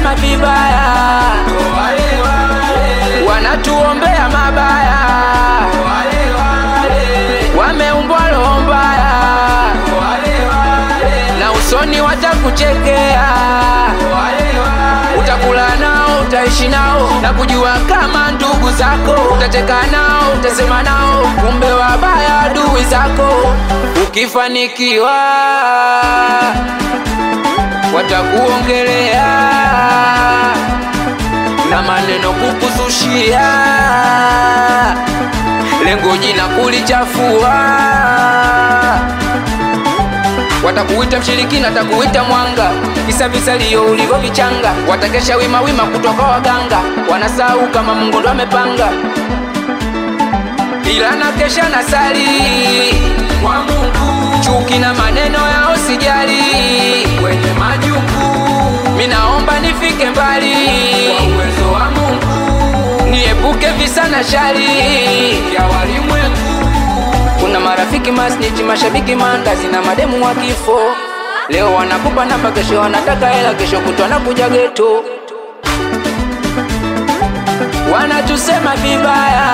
wanatusema vibaya, wanatuombea mabaya, wameumbwa roho mbaya, na usoni watakuchekea, utakula nao, utaishi nao na kujua kama ndugu zako, utacheka nao, utasema nao, kumbe wabaya adui zako. Ukifanikiwa watakuongelea na maneno kukuzushia, lengo jina kulichafua. Watakuita mshirikina, watakuita mwanga, kisa visalio ulivyovichanga. Watakesha wima wima kutoka waganga, wanasahau kama Mungu ndo amepanga, ila na kesha na sali kwa Mungu, chuki na maneno yao sijali, wenye majuku, minaomba nifike mbali kwa uwezo wa Mungu, niepuke visa na shari ya walimwengu. Kuna marafiki masnichi, mashabiki mandazi na mademu wa kifo. Leo wanakupa namba, kesho wanataka hela, kesho kutwa nakuja geto. Wanatusema vibaya,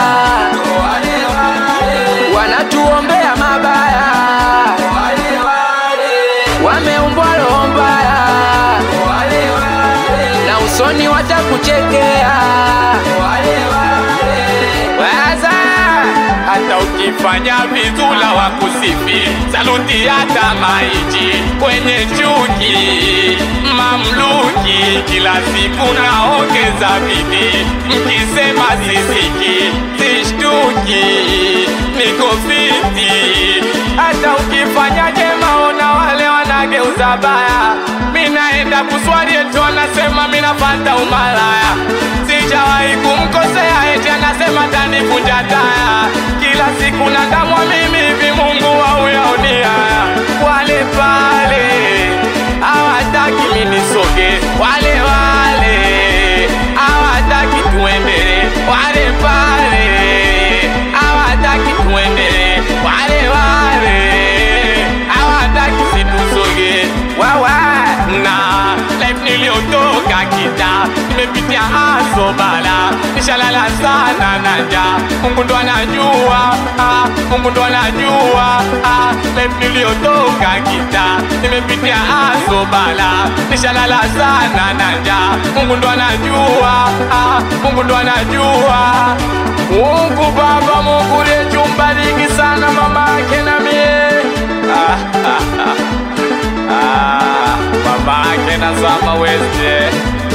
wanatuombea mabaya, wameumbwa roho mbaya, na usoni watakuchekea. Waza hata ukifanya vizula wa kusifi saluti hata maiji kwenye chuki mamluki kila siku naongeza bidii mkisema sisiki sishtuki niko fiti hata ukifanya jema ona wale wanageuza baya minaenda kuswali eti wanasema minafata umalaya sijawahi kumkosea eti anasema tanivunja taya kila siku nadamwa mimi hivi mungu wauyaonia wale pale hawataki minisoge wale wale hawataki tuendele wale pale hawataki tuendele wale wale hawataki situsoge wawa na life niliyotoka kita nimepitia aso bala nishalala sana na njaa mungu ndo anajua ah, mungu ndo anajua ah, life niliyotoka kita nimepitia aso bala nishalala sana na njaa mungu ndo anajua ah, mungu ndo anajua mungu baba mungu lechumbariki sana mama yake na mie ah, ah, ah. Ah, babake na zama weste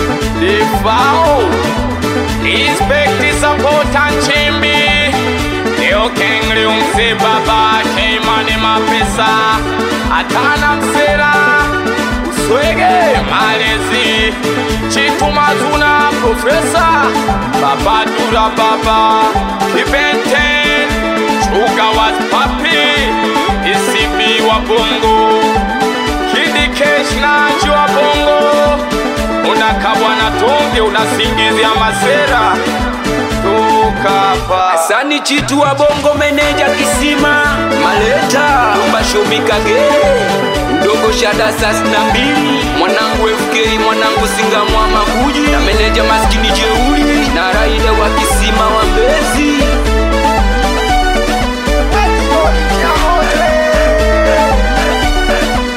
difao inspekti sapota nchimbi leo kengli umse babake imani mapesa atana msera uswege malezi chitumazuna profesa babadura baba kibenten chuga was papi isibi wa bongo Kidi Kesh na Anji wa bongo unakabwa na tonge unasingizia masera toka hapa Sani chitu wa bongo, meneja kisima, maleta umbashomikage mdogo shada sas na mbili, mwanangu FK, mwanangu singa mwama kuji na meneja mas